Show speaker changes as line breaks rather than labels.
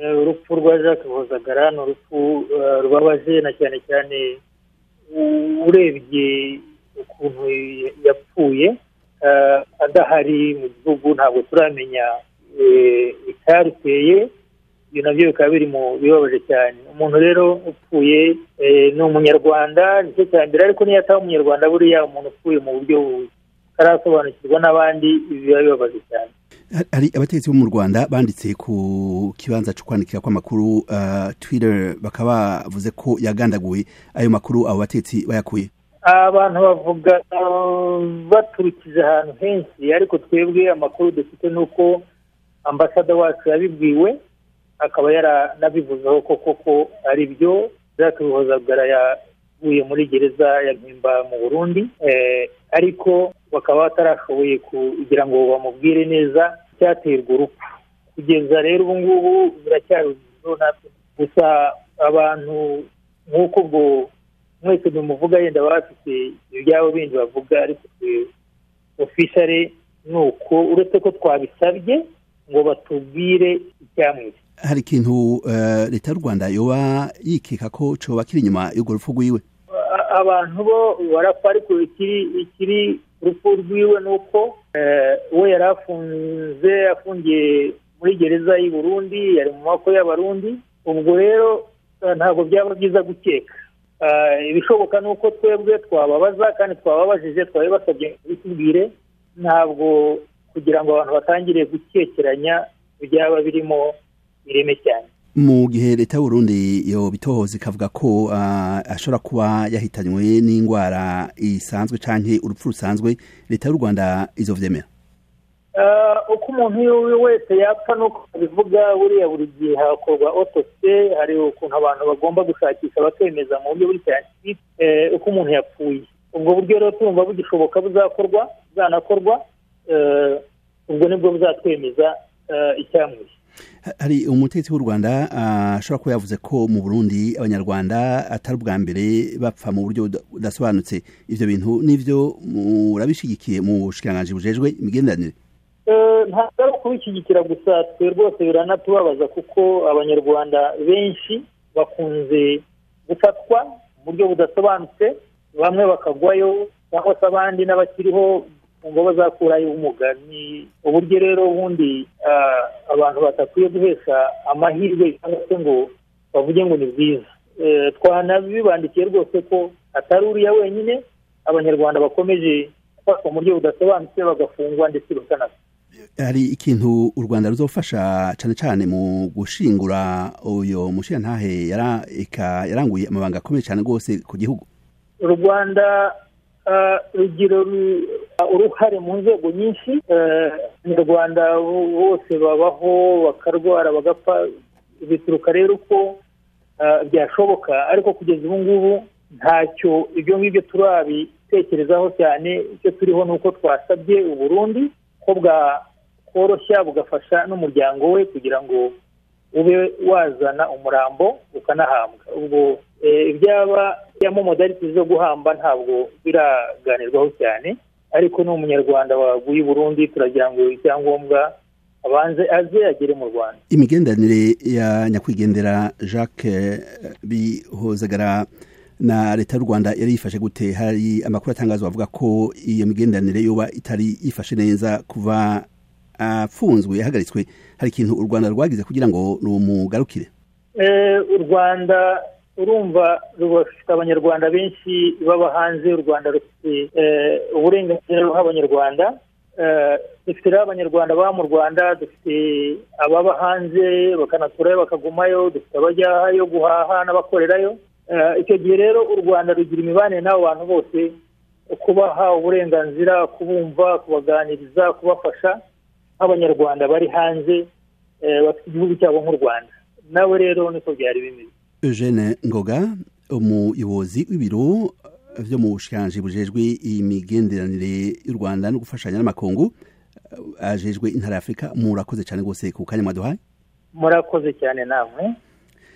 urupfu rwa jacques hozagara ni urupfu rwabaje na cyane cyane urebye ukuntu yapfuye adahari mu gihugu ntabwo turamenya icyaruteye ibyo nabyo bikaba biri mu bibabaje cyane umuntu rero upfuye ni umunyarwanda nicyo cya mbere ariko niyo ataba umunyarwanda buriya umuntu upfuye mu buryo atarasobanukirwa n'abandi biba bibabaje cyane
hari abategetsi bo mu rwanda banditse ku kibanza cyo kwandikira kw'amakuru twiteri bakaba bavuze ko yagandaguye ayo makuru abo bategetsi bayakuye
abantu bavuga baturukije ahantu henshi ariko twebwe amakuru dufite ni uko ambasada wacu yabibwiwe akaba yaranabivuzeho ko koko ari byo byatubihozagara yaguye muri gereza ya mpimba mu burundi ariko bakaba batarashoboye kugira ngo bamubwire neza icyateye urwo rupfu kugeza rero ubu ngubu biracyari natwe gusa abantu nk'uko ubwo mwese bimuvuga yenda bafite ibyabo bindi bavuga ariko ofishare ni uko uretse ko twabisabye ngo batubwire icyamwishe
hari ikintu leta y'u rwanda yoba yikeka ko coba kiri inyuma y'urwo rupfu rwiwe
abantu bo barapfa ariko ikiri urupfu rwiwe ni uko we yari afunze afungiye muri gereza y'i Burundi yari mu maboko y'abarundi ubwo rero ntabwo byaba byiza gukeka ibishoboka ni uko twebwe twababaza kandi twababajije twabibasabye bitubwire ntabwo kugira ngo abantu batangire gukekeranya byaba birimo ireme cyane
mu gihe leta y'uburundi yo bitohoza ikavuga ko ashobora kuba yahitanywe n'indwara isanzwe cyangwa urupfu rusanzwe leta y'u rwanda izo byemera
uko umuntu wese yapfa nuko abivuga buriya buri gihe hakorwa otose hari ukuntu abantu bagomba gushakisha bakemeza mu buryo bw'icyatsi uko umuntu yapfuye ubwo buryo rero tumva bugishoboka buzakorwa buzanakorwa ubwo nibwo buzatwemeza icyamwishe
hari umutetsi w'u rwanda ashobora kuba yavuze ko mu burundi abanyarwanda atari ubwa mbere bapfa mu buryo budasobanutse ibyo bintu n'ibyo murabishyigikiye mu bushikiranganji bujejwe imigenderanire
ntabwo ari ukubishyigikira gusa twe rwose biranatubabaza kuko abanyarwanda benshi bakunze gufatwa mu buryo budasobanutse bamwe bakagwayo cyangwa se abandi n'abakiriho ngo bazakurayo ubumuga ni uburyo rero ubundi abantu badakwiye guhesha amahirwe cyangwa se ngo bavuge ngo ni bwiza twanabibandikiye rwose ko atari uriya wenyine abanyarwanda bakomeje gufatwa mu buryo budasobanutse bagafungwa ndetse bakanapfa
hari ikintu u rwanda ruzofasha cyane cyane mu gushingura uyu mushirantahe yaranguye amabanga akomeye cyane rwose ku gihugu
u rwanda rugira uruhare mu nzego nyinshi abanyarwanda bose babaho bakarwara bagapfa bituruka rero uko byashoboka ariko kugeza ubu ngubu ntacyo ibyo ngibyo turabitekerezaho cyane icyo turiho ni uko twasabye uburundi ko bwakoroshya bugafasha n'umuryango we kugira ngo ube wazana umurambo ukanahambwa ubwo ibyaba byamamodaliti zo guhamba ntabwo biraganirwaho cyane ariko ni umunyarwanda waguye Burundi turagira ngo icyangombwa abanze aze agere mu rwanda
imigenderanire ya nyakwigendera jacques bihozagara na leta y'u rwanda yari yifashe gute hari amakuru atangazwa avuga ko iyo migenderanire yoba itari yifashe neza kuva apfunzwe yahagaritswe hari ikintu u rwanda rwagize kugira ngo rumugarukire
u rwanda urumva rufite abanyarwanda benshi baba hanze y'u rwanda rufite uburenganzira ruha abanyarwanda dufite rero abanyarwanda baba mu rwanda dufite ababa hanze bakanaturayo bakagumayo dufite abajyayo guhaha n'abakorerayo icyo gihe rero u rwanda rugira imibanire n'abo bantu bose kubaha uburenganzira kubumva kubaganiriza kubafasha nk'abanyarwanda bari hanze bafite igihugu cyabo nk'u rwanda nabo rero niko byari bimeze
eugene ngoga umuyobozi w'ibiro byo mu bushikiranganji bujejwe imigenderanire y'u rwanda no gufashanya n'amakungu ajejwe intara ya afurika murakoze cyane rwose ku kanya mwaduhaye
murakoze cyane namwe